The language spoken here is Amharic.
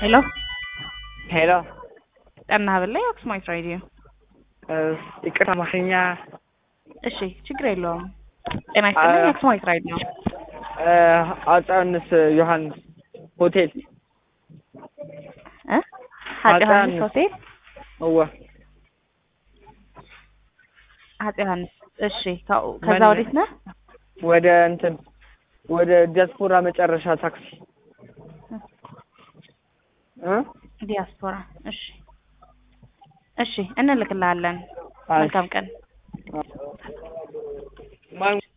ሄሎ ሄሎ ጠና ብላይ አክሱማይት ራዲዮ። ይቅርታ አማርኛ እሺ ችግር የለውም። ጤና ይስጥልኝ። አክሱማይት ራዲዮ። አፄ ዮሐንስ ዮሐንስ ሆቴል እ አፄ ዮሐንስ ሆቴል እወ አፄ ዮሐንስ። እሺ ከ- ከዛ ማን- ወዴት ነህ? ወደ እንትን ወደ ዲያስፖራ መጨረሻ ታክሲ እ ዲያስፖራ። እሺ እሺ እንልክልሃለን። አይ፣ መልካም ቀን። ማን